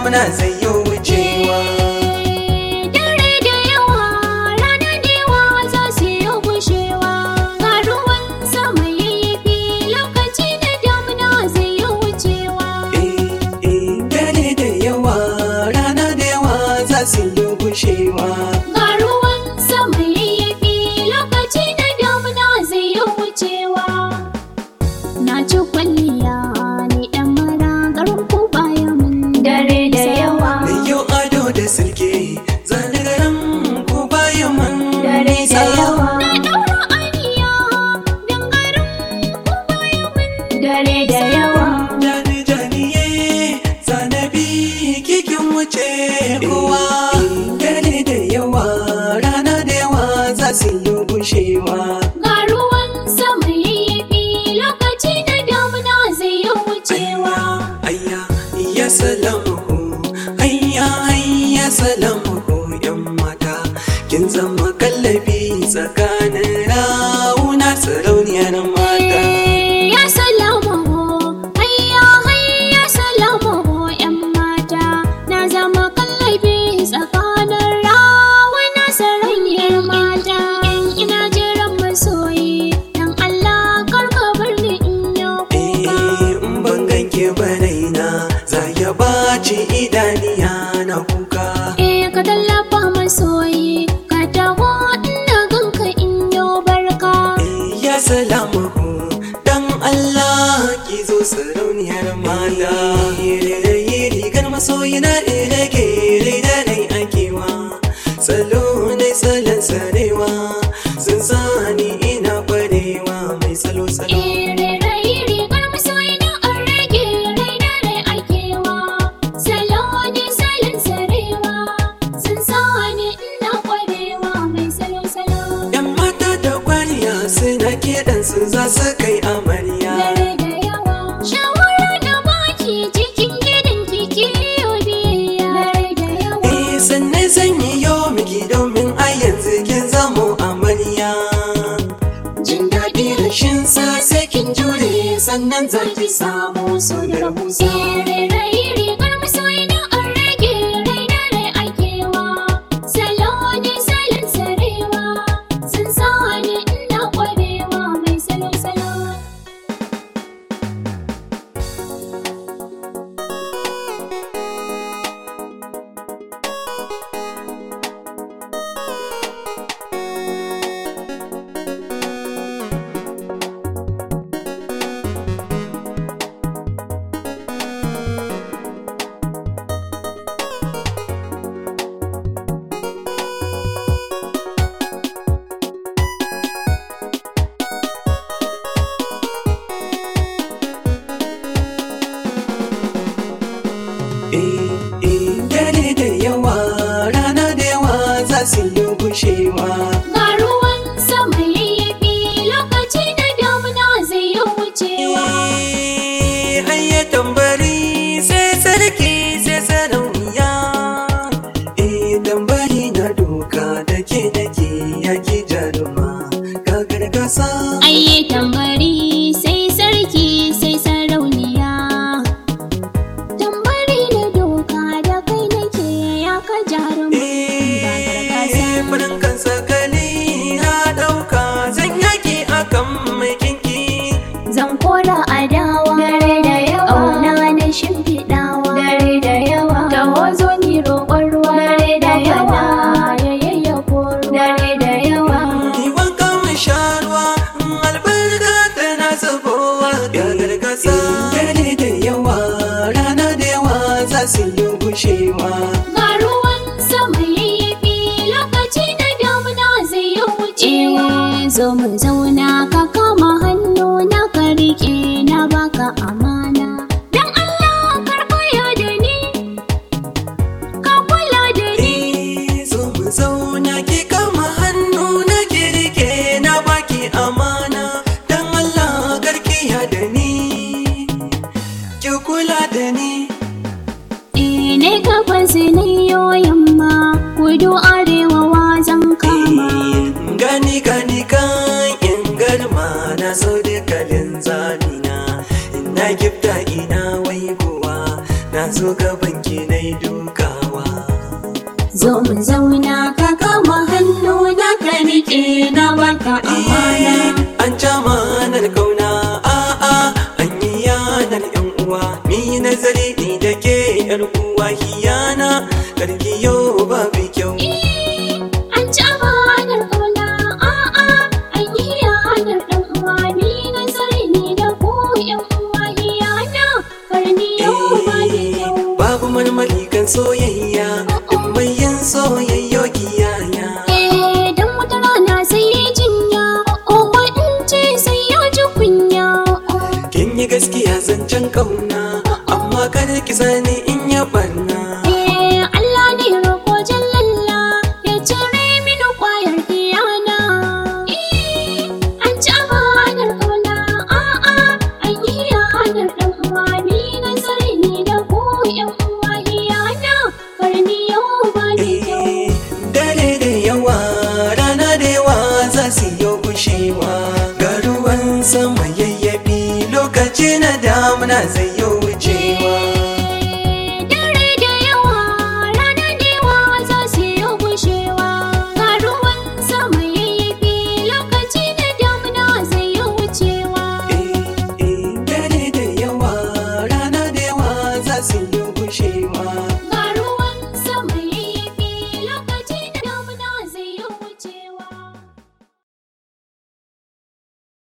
damuna zai yi wucewa Dare da yawa, rana da yawa za su yi gushewa. Ga ruwan sama yayyafi, lokaci da damuna zai yi wucewa. Eh, eh, dare da yawa rana da yawa za su yi gushewa Ga ruwan sama yayyafi, lokaci da damuna zai yi wucewa. Na ci kwalliya ni ɗan mara garin ku baya mun dare da yawa. da yau ado da sirke zanagaran ko bayan man Dare da nisa yawa. Na ɗaura aniya don garin ku baya mun dare da yawa. jani janiye zanabi kikin wuce kowa dare da yawa rana da yawa za su yi gushewa Ga ruwan sama yayyafi, lokaci da damuna zai yi wucewa. ayya ya salamu ayya ayya salamu yan mata kin zama kallabi tsakanin rawuna sarauniyar mata Ya salamu hayya hayya salamu yan mata na zama kallabi tsakanin rawuna sarauniyar mata in ina jiran masoyi dan Allah karka bar ni in yi kuka Eh, in ban ganke ba raina za ya baci idaniya na kuka eh ka tallafa masoyi ka taho ina ganka in yi barka Eh, ya salamu dan Allah ki zo sarauniyar mata Rairayi rigar masoyi na irage da nai akewa Salo ne salon sarewa Sun sani ina kwarewa mai salo salo Yan mata da kwariya suna kiɗan su za su kai amarya Eh sannan zan yi yau miki domin a yanzu kin zamo amarya Jin daɗi rashin sa sai kin jure sannan za ki samu so da rahusa Eh, eh, dare da yawa rana da yawa za su yi gushewa Ga ruwan sama yayyafi lokaci da damuna zai yi wucewa. Eh, hayya tambari sai sarki sai sarauniya Eh, tambari na doka da ke nake yaki jaruma ka gargasa Ayye tambari sai sarki sai sarauniya. Tambari na doka da kai nake ya ka jarum. Ba gargasa. Eh, farin kan sakali na ɗauka zan yaki akan mai kinki Zan kora adawa. Dare da yawa. Ƙauna na shimfiɗawa. Dare da yawa. Da wazo ni roƙon ruwa. Dare da yawa. Ya yayyafo ruwa. Dare da yawa. Ni wanka mai sharuwa albarka tana zubowa ga gargasa dare da yawa rana da yawa za su yi gushewa Ga ruwan sama yayyafi lokaci da damuna zai yi wucewa. Zo mu zauna ka kama hannu na ka riƙe na baka amana. Dan Allah karkaya da ni, ka kula da ni. Eh, zo mu zauna ki kama hannu na kirke na baki amana dan Allah garkiya da ni ki kula da ni Eh ne kafan siniyo yamma, kudu arewa wazan kama. Eh, gani gani kan in garma na so kalin zamina ina gifta ina wai kuwa na zo gaban ki nai iyana karki yau babu kyau An ci amanar ƙauna, a'a, an yi yanar ɗan uwa ni nazari ne da ku ƴan uwa iyana, karni yau ba da kyau. babu marmari kan soyayya in bayan soyayyo kiyaya Eh, dan wata rana sai ya jinya, oh, ko in ce sai ya ji kunya. kin yi gaskiya zancen kauna amma kada ki sani in ya barna Eh, Allah ne roƙo jallalla, ya cire mini ƙwayar iyana. Eh, an ci amanar ƙauna, a'a, an yi yanar ɗan uwa ni nazari ne da ku ƴan uwa iyana, karni yau ba da kyau. Eh, dare da yawa rana da yawa za su yi gushewa ga ruwan sama yayyafi lokaci na damuna zai